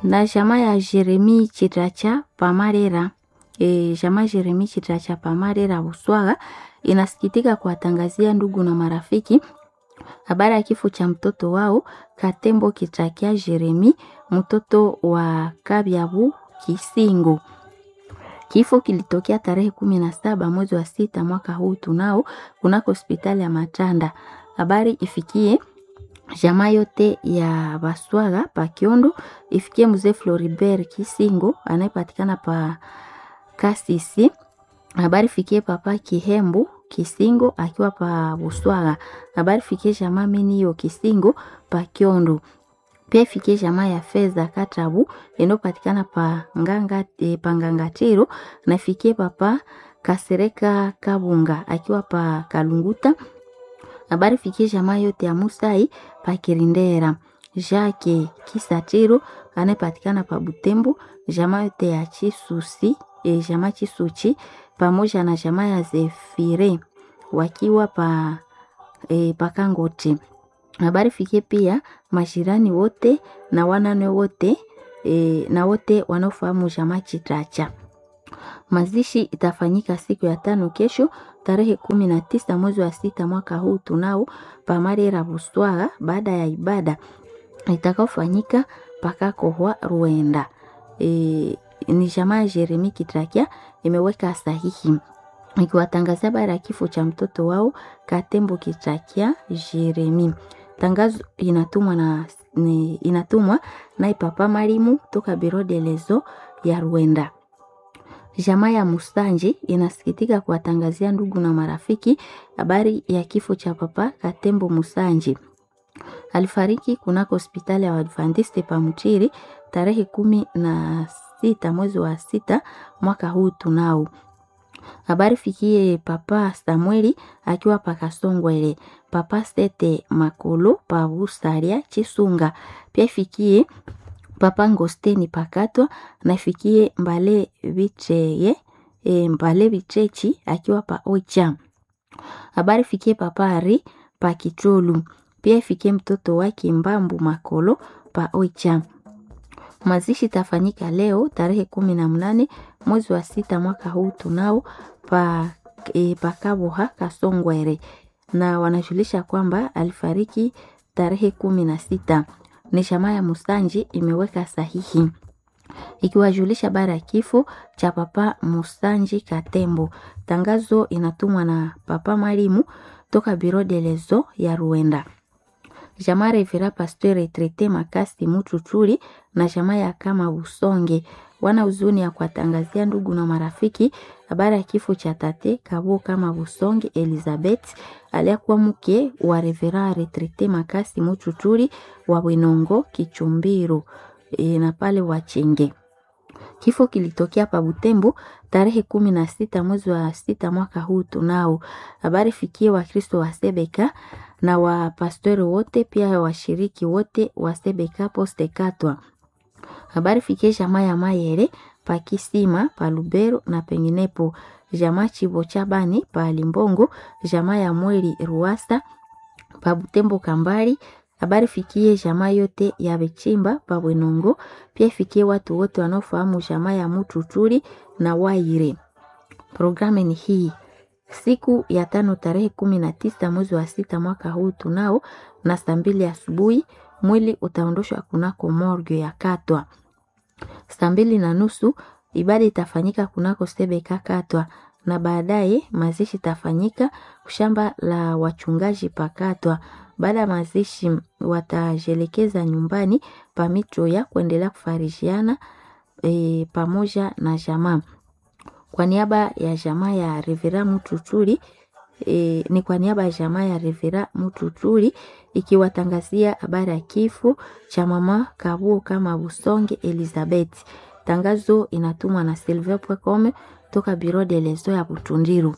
na jamaa ya Jeremi Chitracha Pamarera e, jamaa Jeremi Chitracha Pamarera Buswaga inasikitika kuwatangazia ndugu na marafiki habari ya kifo cha mtoto wao Katembo Kitrakia Jeremi, mtoto wa Kabyabu Kisingo. Kifo kilitokea tarehe kumi na saba mwezi wa sita mwaka huu tunao kunako hospitali ya Matanda. Habari ifikie jamaa yote ya Baswaga pa Kiondo, ifikie mzee Floribert Kisingo anayepatikana pa Kasisi. Habari fikie papa Kihembu Kisingo akiwa pa Buswaga. Habari fikie jamaa Minio Kisingo pa Kiondo. Pia ifikie jamaa ya Fedha Katabu inayopatikana pa Nganga e, pa Ngangatiro na ifikie papa Kasereka Kabunga akiwa pa Kalunguta. Habari fikie jamaa yote ya Musai pa Kirindera. Jacques Kisatiro anayepatikana pa Butembo, jamaa yote ya Chisusi, e, jamaa Chisuchi pamoja na jamaa ya Zefire wakiwa pa e, Pakangote. Habari fikie pia majirani wote na wanane wote e, na wote wanaofahamu jamaa Chitracha. Mazishi itafanyika siku ya tano kesho tarehe kumi na tisa mwezi wa sita mwaka huu tunao pamarera Buswaga, baada ya ibada itakaofanyika pakakohwa Ruenda. E, ni jamaa ya Jeremi Kitrakia imeweka sahihi ikiwatangazia habari ya kifo cha mtoto wao Katembo Kitrakia Jeremi. Tangazo inatumwa na ni, inatumwa naye papa Marimu toka Biro de Lezo ya Rwanda. Jamaa ya Musanji inasikitika kuwatangazia ndugu na marafiki habari ya kifo cha papa Katembo Musanji. Alifariki kunako hospitali ya Waadventiste pa Mutiri tarehe kumi na sita mwezi wa sita mwaka huu tunao habari fikie papa Samueli akiwa pakasongwele papa Sete Makolo pa Busaria Chisunga pia fikie papa Ngosteni pakatwa na fikie Mbale Bicheye e, Mbale Bichechi akiwa pa Ocha habari fikie papa Ari pa Kicholu pia ifikie mtoto wake Mbambu Makolo pa Ocha mazishi tafanyika leo tarehe kumi na mnane mwezi wa sita mwaka huu tunao pa e, pakaboha Kasongwere, na wanajulisha kwamba alifariki tarehe kumi na sita. Ni jamaa ya Musanji imeweka sahihi ikiwajulisha bara ya kifo cha papa Musanji Katembo. Tangazo inatumwa na papa Marimu toka Biro de Lezo ya Ruenda jamaa Revera Pasteur Retraite Makasi Mutuchuri na jamaa ya kama Busonge wana huzuni ya kuwatangazia ndugu na marafiki habari ya kifo cha tate Kabo kama Busonge Elizabeth aliyekuwa mke wa Revera Retraite Makasi Mutuchuri wa Bwenongo Kichumbiro e, na pale Wachenge. Kifo kilitokea pa Butembo tarehe kumi na sita mwezi wa sita mwaka huu tunao. Habari fikie Wakristo wa Sebeka na wapastori wote pia washiriki wote wa Sebeka Poste Katwa. Habari fikie jamaa ya Mayere pa Kisima pa Lubero na penginepo, jamaa Chibo Chabani pa Limbongo, jamaa ya Mweli Ruasa pa Butembo Kambari habari fikie jamaa yote ya Bechimba pa Bwenongo, pia fikie watu wote wanaofahamu jamaa ya Mututuri na Waire. Programu ni hii siku ya tano tarehe kumi na tisa mwezi wa sita mwaka huu tunao na saa mbili asubuhi mwili utaondoshwa kunako morgue ya Katwa. Saa mbili na nusu ibada itafanyika kunako Sebeka Katwa na baadaye mazishi itafanyika shamba la wachungaji pakatwa. Baada ya mazishi watajelekeza nyumbani pa mitro ya kuendelea kufarishiana e, pamoja na jamaa. Kwa niaba ya jamaa ya Revera Mututuri e, ni kwa niaba ya jamaa ya Revera Mututuri ikiwatangazia habari ya kifo cha mama Kabuo kama Busonge Elizabeth. Tangazo inatumwa na silver.com toka Biro de Lezo ya Butundiru.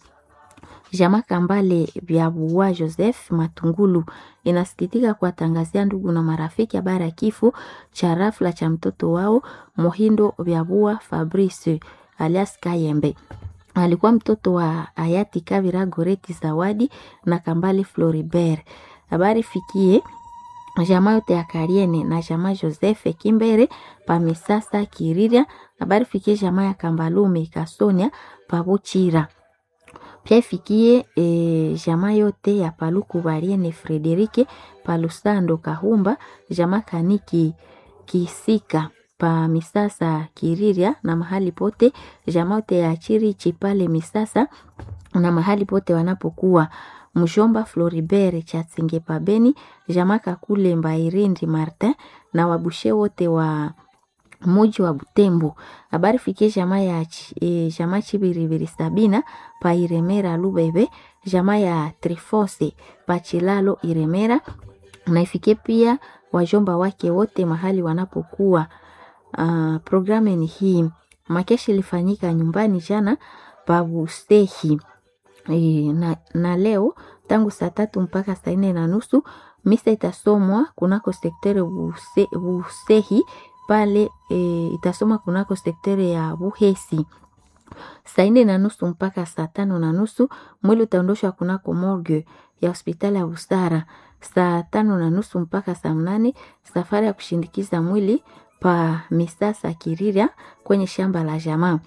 Jamaa Kambale vya Buwa Joseph Matungulu inasikitika kuwatangazia ndugu na marafiki habari ya kifo cha rafla cha mtoto wao Mohindo vya Buwa Fabrice alias Kayembe. Alikuwa mtoto wa hayati Kavira Goreti Zawadi na Kambale Floribert. Habari fikie jamaa yote ya Kariene na jamaa Joseph Kimbere pa Misasa Kiriria. Habari fikie jamaa ya Kambalume Kasonia pa Buchira. Pia ifikie e, jamaa yote ya Paluku Bariene Frederike pa Lusando Kahumba, jamaa Kaniki Kisika pa Misasa Kiriria na mahali pote jamaa yote ya Chirichi pale Misasa na mahali pote wanapokuwa mshomba Floribert Chatsinge Pabeni, jamaa Kakule Mbairindi Martin na wabushe wote wa muji wa Butembo. Habari fikie jamaa ya e, jamaa Chibiribiri Sabina pa Iremera Lubebe, jamaa ya Trifose pa Chilalo Iremera, na ifikie pia wajomba wake wote mahali wanapokuwa. Uh, programu ni hii. Makeshi ilifanyika nyumbani jana pa Bustehi. E, na, na leo tangu saa tatu mpaka saa nne na nusu misa itasomwa kunako sektere buse, Busehi pale e, itasomwa kunako sektere ya Buhesi saa nne na nusu mpaka saa tano na nusu. Mwili utaondoshwa kunako morgue ya hospitali ya Busara saa tano na nusu mpaka saa mnane. Safari ya kushindikiza mwili pa Misasa Kiriria kwenye shamba la jamaa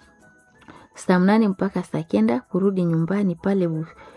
saa mnane mpaka saa kenda kurudi nyumbani pale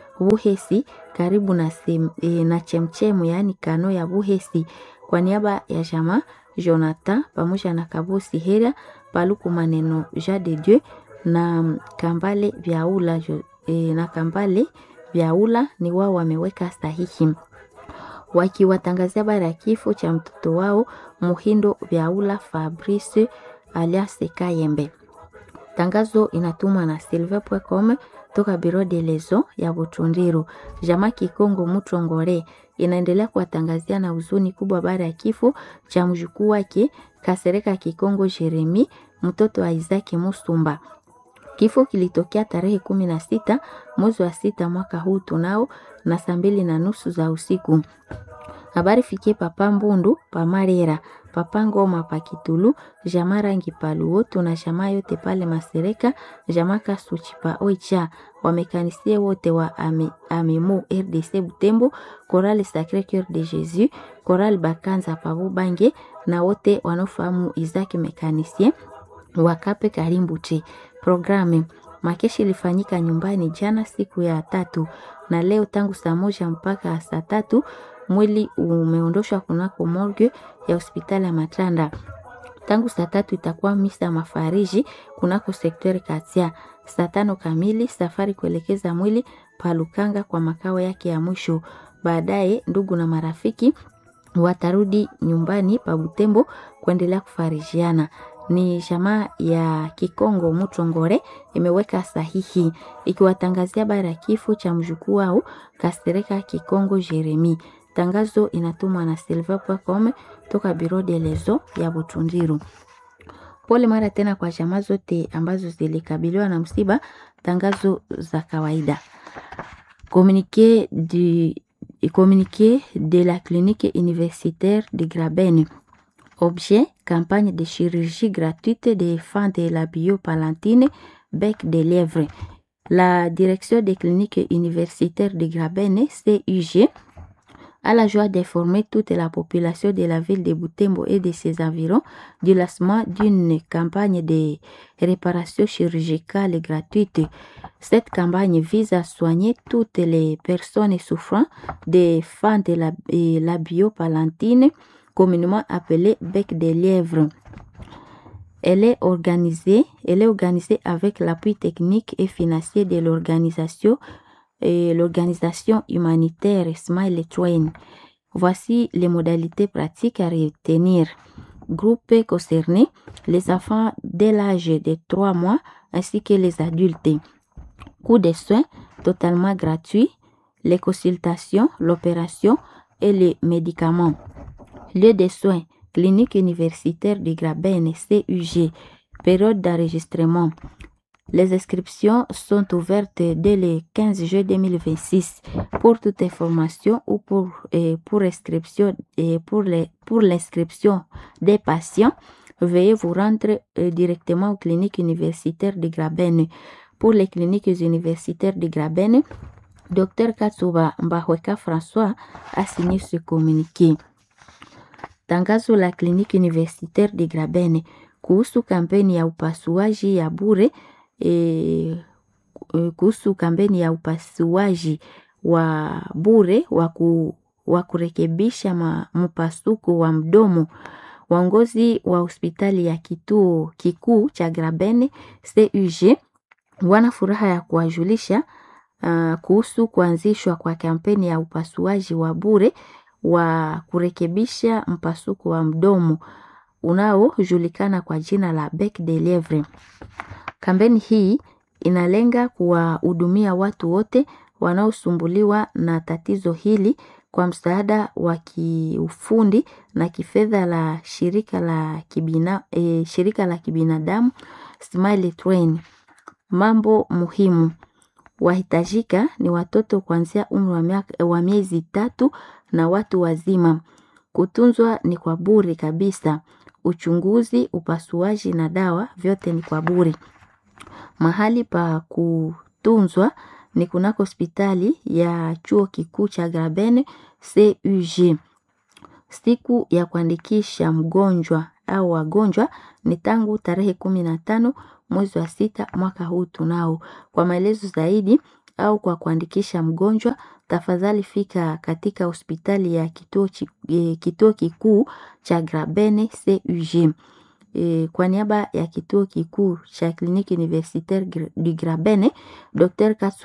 Buhesi karibu na, sem, e, na chemchemu yaani kano ya Buhesi. Kwa niaba ya jamaa Jonathan pamoja na Kabosi Heria Paluku maneno Jean de Dieu na Kambale Vyaula e, na Kambale Vyaula ni wao wameweka sahihi wakiwatangazia habari ya kifo cha mtoto wao Muhindo Vyaula Fabrice alias Kayembe. Tangazo inatumwa na silver.com toka Biro de Lezo ya Butundiru. Jamaa Kikongo Mutongore inaendelea kuwatangazia na huzuni kubwa habari ya kifo cha mjukuu wake Kasereka Kikongo Jeremi, mtoto wa Isaki Musumba. Kifo kilitokea tarehe kumi na sita mwezi wa sita mwaka huu tunao na saa mbili na nusu za usiku. Habari fikie papa Mbundu pa Marera, papa Ngoma pa Kitulu, jamaa Rangi pa Luoto na jamaa yote pale Masereka, jamaa Kasuchi pa Oicha, wamekanisie wote wa ame, Amemo RDC Butembo, Chorale Sacre Coeur de Jésus, Chorale Bakanza pa Bubange na wote wanaofahamu Isaac Mekanisie wakape Karimbuche. Programu makeshi ilifanyika nyumbani jana siku ya tatu na leo tangu saa moja mpaka saa tatu mwili umeondoshwa kunako morgue ya hospitali ya Matanda. Tangu saa tatu itakuwa misa mafariji kunako sektori Katia. Saa tano kamili safari kuelekeza mwili Palukanga kwa makao yake ya mwisho. Baadaye ndugu na marafiki watarudi nyumbani pa Butembo kuendelea kufarijiana. Ni jamaa ya Kikongo Mutongore imeweka sahihi ikiwatangazia habari ya kifo cha mjukuu wao Kasereka Kikongo Jeremi. Tangazo inatumwa na silver.com toka Biro de Lezo ya Butundiru. Pole mara tena kwa jamaa zote ambazo zilikabiliwa na msiba. Tangazo za kawaida. Communiqué du communiqué de la clinique universitaire de Graben. Objet campagne de chirurgie gratuite des enfants de la biopalantine bec de lièvre. La direction des cliniques universitaires de Graben CUG a la joie d'informer toute la population de la ville de Butembo et de ses environs du lancement d'une campagne de réparation chirurgicale gratuite. Cette campagne vise à soigner toutes les personnes souffrant des fans de la, la biopalantine, communément appelée bec de lièvre. Elle est organisée, elle est organisée avec l'appui technique et financier de l'organisation et l'organisation humanitaire Smile Train. Voici les modalités pratiques à retenir. Groupe concerné, les enfants dès l'âge de 3 mois ainsi que les adultes. Coût des soins totalement gratuit, les consultations, l'opération et les médicaments. Lieu de soins, clinique universitaire de Graben, CUG. Période d'enregistrement. Les inscriptions sont ouvertes dès le 15 juillet 2026. Pour toute information ou pour, eh, pour, inscription, eh, pour, les, pour l'inscription des patients, veuillez vous rendre eh, directement aux cliniques universitaires de Graben. Pour les cliniques universitaires de Graben, Dr Katsuba Mbahweka François a signé ce communiqué. Tangazo la kliniki universitaire de Grabene kuhusu kampeni ya upasuaji ya bure e, kuhusu kampeni ya upasuaji wa bure wa kurekebisha mpasuko wa mdomo. Waongozi wa hospitali ya kituo kikuu cha Grabene CUG wana furaha ya kuwajulisha uh, kuhusu kuanzishwa kwa kampeni ya upasuaji wa bure wa kurekebisha mpasuko wa mdomo unaojulikana kwa jina la Bec de Lievre. Kampeni hii inalenga kuwahudumia watu wote wanaosumbuliwa na tatizo hili kwa msaada wa kiufundi na kifedha la shirika la kibina, e, shirika la kibinadamu Smile Train. Mambo muhimu wahitajika ni watoto kuanzia umri wa miezi tatu na watu wazima. Kutunzwa ni kwa bure kabisa. Uchunguzi, upasuaji na dawa vyote ni kwa bure. Mahali pa kutunzwa ni kunako hospitali ya chuo kikuu cha Grabene CUG. Siku ya kuandikisha mgonjwa au wagonjwa ni tangu tarehe kumi na tano mwezi wa sita mwaka huu tunao. Kwa maelezo zaidi au kwa kuandikisha mgonjwa, tafadhali fika katika hospitali ya kituo, e, kituo kikuu cha Grabene CUG. E, kwa niaba ya kituo kikuu cha kliniki universitaire du Grabene, Dr. Katsu